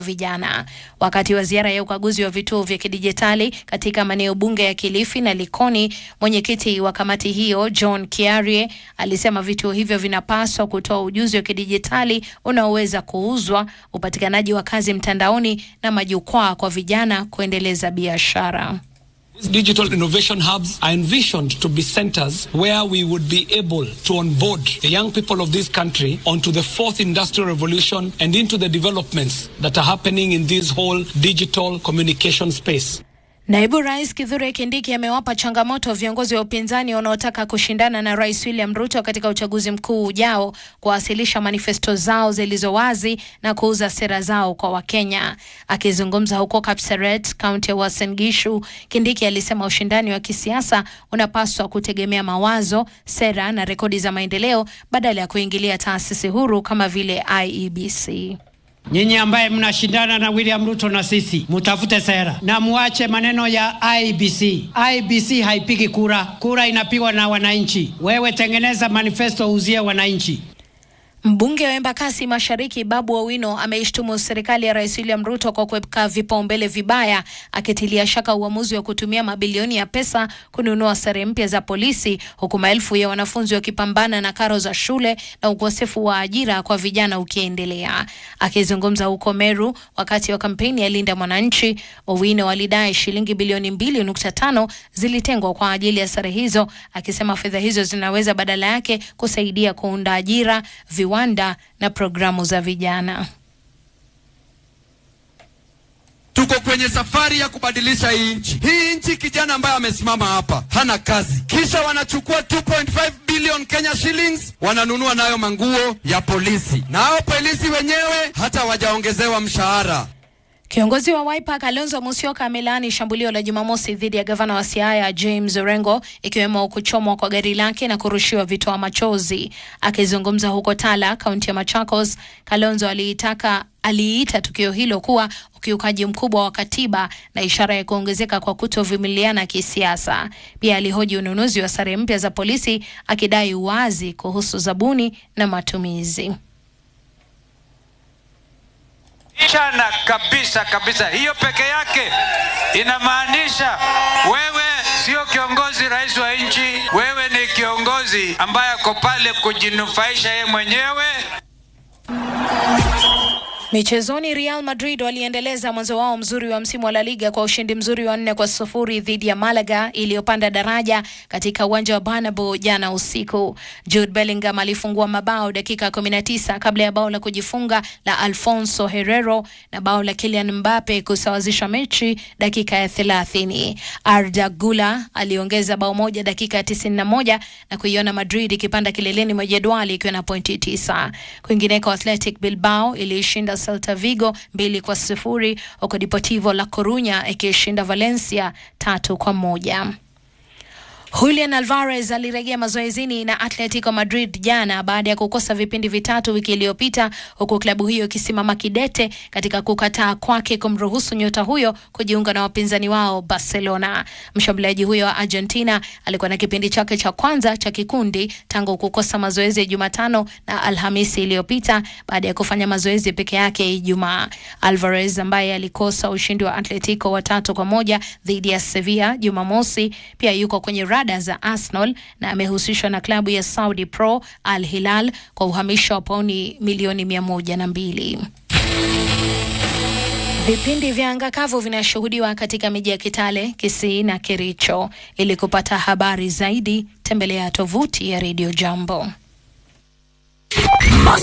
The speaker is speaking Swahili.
vijana. Wakati wa ziara ya ukaguzi wa vituo vya kidijitali katika maeneo bunge ya Kilifi na Likoni, mwenyekiti wa kamati hiyo John Kiarie alisema vituo hivyo vinapaswa kutoa ujuzi wa kidijitali unaoweza kuuzwa, upatikanaji wa kazi mtandaoni na majukwaa kwa vijana kuendeleza biashara. These digital innovation hubs are envisioned to be centers where we would be able to onboard the young people of this country onto the fourth industrial revolution and into the developments that are happening in this whole digital communication space. Naibu Rais Kithure Kindiki amewapa changamoto viongozi wa upinzani wanaotaka kushindana na Rais William Ruto katika uchaguzi mkuu ujao kuwasilisha manifesto zao zilizo wazi na kuuza sera zao kwa Wakenya. Akizungumza huko Kapseret, kaunti ya Uasin Gishu, Kindiki alisema ushindani wa kisiasa unapaswa kutegemea mawazo, sera na rekodi za maendeleo badala ya kuingilia taasisi huru kama vile IEBC. Nyinyi ambaye mnashindana na William Ruto na sisi, mutafute sera na muache maneno ya IBC. IBC haipigi kura, kura inapigwa na wananchi. Wewe tengeneza manifesto, uzie wananchi. Mbunge wa Embakasi Mashariki Babu Owino ameishtumu serikali ya Rais William Ruto kwa kuweka vipaumbele vibaya, akitilia shaka uamuzi wa kutumia mabilioni ya pesa kununua sare mpya za polisi, huku maelfu ya wanafunzi wakipambana na karo za shule na ukosefu wa ajira kwa vijana ukiendelea. Akizungumza huko Meru wakati wa kampeni ya Linda Mwananchi, Owino alidai shilingi bilioni mbili nukta tano zilitengwa kwa ajili ya sare hizo, akisema fedha hizo zinaweza badala yake kusaidia kuunda ajira viwanda na programu za vijana. Tuko kwenye safari ya kubadilisha hii nchi. Hii nchi, kijana ambaye amesimama hapa hana kazi, kisha wanachukua 2.5 billion Kenya shillings wananunua nayo manguo ya polisi, na hao polisi wenyewe hata wajaongezewa mshahara. Kiongozi wa Wiper Kalonzo Musyoka amelaani shambulio la Jumamosi dhidi ya gavana wa Siaya James Orengo, ikiwemo kuchomwa kwa gari lake na kurushiwa vitoa machozi. Akizungumza huko Tala, kaunti ya Machakos, Kalonzo aliitaka aliita tukio hilo kuwa ukiukaji mkubwa wa katiba na ishara ya kuongezeka kwa kutovumiliana kisiasa. Pia alihoji ununuzi wa sare mpya za polisi, akidai uwazi kuhusu zabuni na matumizi. Chana kabisa kabisa, hiyo peke yake inamaanisha wewe sio kiongozi rais wa nchi, wewe ni kiongozi ambaye ako pale kujinufaisha yeye mwenyewe. Michezoni, Real Madrid waliendeleza mwanzo wao mzuri wa msimu wa La Liga kwa ushindi mzuri wa nne kwa sufuri dhidi ya Malaga iliyopanda daraja katika uwanja wa Bernabeu jana usiku. Jude Bellingham alifungua mabao dakika 19 kabla ya bao la kujifunga la Alfonso Herrero na bao la Kylian Mbappe kusawazisha mechi dakika ya 30. Arda Gula aliongeza bao moja dakika ya 91 na kuiona Madrid ikipanda kileleni mwa jedwali ikiwa na pointi 9. Kwingineko, Athletic Bilbao ilishinda Celta Vigo mbili kwa sifuri huko Deportivo La Corunya ikishinda Valencia tatu kwa moja. Julian Alvarez alirejea mazoezini na Atletico Madrid jana baada ya kukosa vipindi vitatu wiki iliyopita, huku klabu hiyo ikisimama kidete katika kukataa kwake kumruhusu nyota huyo kujiunga na wapinzani wao Barcelona. Mshambuliaji huyo wa Argentina alikuwa na kipindi chake cha kwanza cha kikundi tangu kukosa mazoezi ya Jumatano na Alhamisi iliyopita baada ya kufanya mazoezi peke yake Ijumaa. Alvarez ambaye alikosa ushindi wa Atletico wa tatu kwa moja dhidi ya Sevilla Jumamosi, pia yuko kwenye rada za Arsenal na amehusishwa na klabu ya Saudi Pro Al Hilal kwa uhamisho wa pauni milioni mia moja na mbili. Vipindi vya anga kavu vinashuhudiwa katika miji ya Kitale, Kisii na Kericho. Ili kupata habari zaidi, tembelea tovuti ya Radio Jambo.